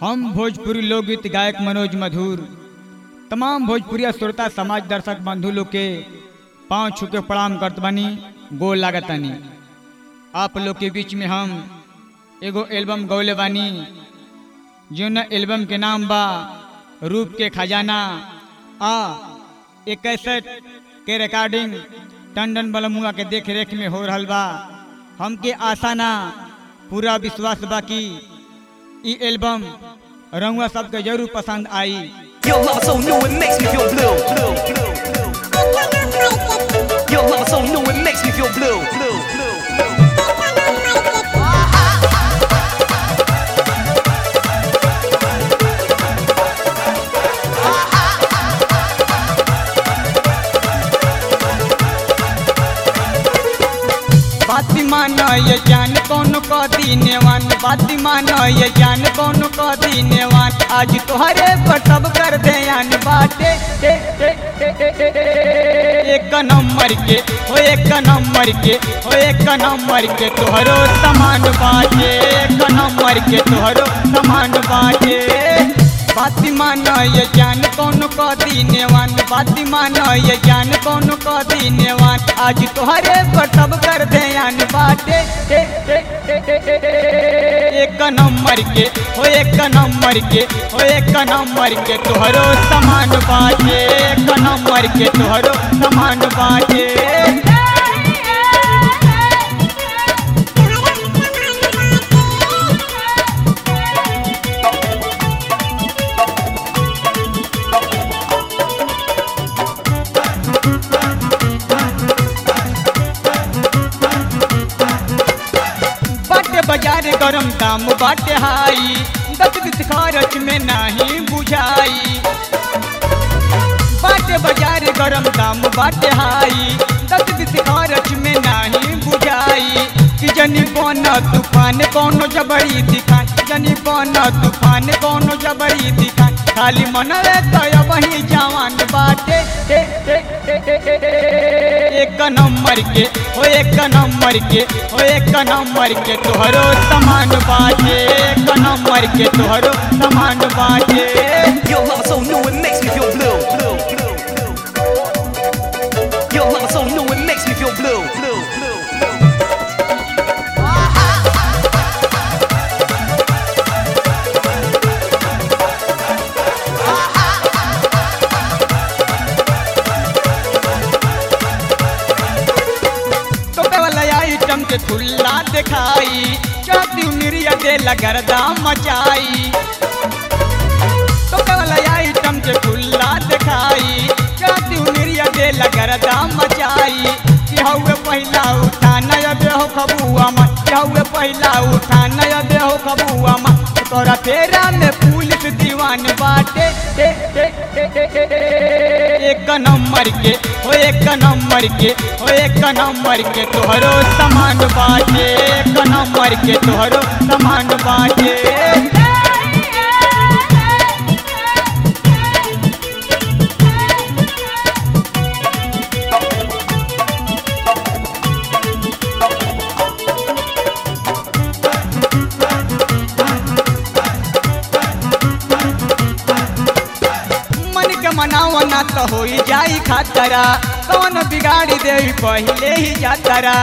हम भोजपुरी लोकगीत गायक मनोज मधुर तमाम भोजपुरिया श्रोता समाज दर्शक बंधु लोग के पाँव छू के प्रणाम करत बानी गोल लागतानी आप लोग के बीच में हम एगो एल्बम गौले बानी जौन एल्बम के नाम बा रूप के खजाना आ एक कैसेट के रिकॉर्डिंग टंडन बलमुआ के देख रेख में हो रहल बा हमके आशा ना पूरा विश्वास बा कि ई एल्बम रंगवा सबके जरूर पसंद आई Your love is so new, it makes me feel blue. blue, blue, blue. Your love is so new, it makes me feel blue. blue, blue. बाती मानो ये जान कौन को दीनेवान बाती मानो ये जान कौन को दीनेवान आज तोहरे पर सब कर दे आन बाटे ए, ए, ए, ए, ए, ए, एक नंबर के हो एक नंबर के हो एक नंबर के तोहरो समान बाटे एक नंबर के तोहरो समान बाटे बाती मानो ये जान कौन को दीनेवान बाती मानो ये जान कौन को दीनेवान आज तोहरे पर सब कर दे आन बाटे ए, ए, ए, ए, ए, ए, एक नंबर के हो एक नंबर के हो एक नंबर के तोहरो समान बाटे एक नंबर के तोहरो समान बाटे बाटे बाजार गरम दाम बाटे हाई दस बीस खर्च में नहीं बुझाई बाटे बाजार गरम दाम बाटे हाई दस बीस खर्च में नहीं बुझाई कि जनी बन तूफान कोनो जबरी दिखान जनी बन तूफान कोनो जबरी दिखान खाली मन रे तय वही जवान बाटे ए, ए, ए, ए, ए, ए, एक नंबर के हो एक नंबर के हो एक नंबर के तोहरो समान बाटे एक नंबर के तोहरो समान बाटे Your love is so new, it makes me feel blue. blue, blue, blue. Your love is so new, it makes me feel blue. blue, blue, blue. टोपे वाला आइटम के खुल्ला दिखाई चाहती मिरिया दे लगरदा मचाई टोपे वाला आइटम के खुल्ला दिखाई चाहती मिरिया दे लगरदा मचाई कि हौवे पहिला उठा नया देहो खबुआ मन कि हौवे पहिला उठा नया देहो खबुआ मन तोरा फेरा में पुलिस दीवान बाटे ए, ए, ए, ए, ए, ए, एक नंबर के हो एक नंबर के हो एक नंबर के तोहरो समान बाटे एक नंबर के तोहरो समान बाटे मन के मनावा ना तो हो जाई खातरा कौन बिगाड़ी दे पहले ही जातरा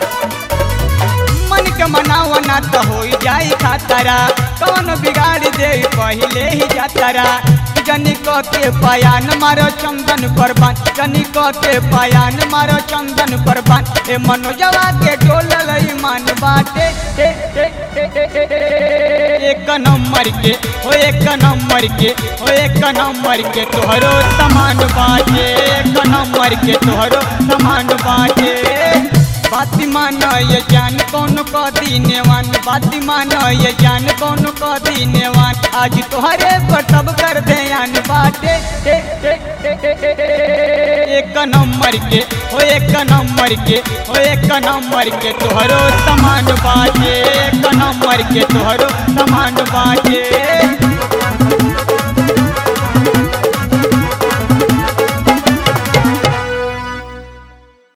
मन के मनावा ना तो हो जाई खातरा कौन बिगाड़ी दे पहले ही जातरा जनी को के पायान मारो चंदन परबान जनी को के पायान मारो चंदन परबान ए मनोजवा के डोलल ईमान बाटे ए, ए, ए, ए, ए, ए, एक नंबर के हो एक नंबर के हो एक नंबर के तोहरो समान बाटे एक नंबर के तोहरो समान बाटे बाती मानो ये जान कौन को दीनेवान बाती मानो ये जान कौन को दीनेवान आज तोहरे पर सब कर दे आन बाटे ए, ए, ए, ए, ए, ए, एक नंबर के हो एक नंबर के हो एक नंबर के तोहरो समान बाटे एक नंबर के तोहरो समान बाटे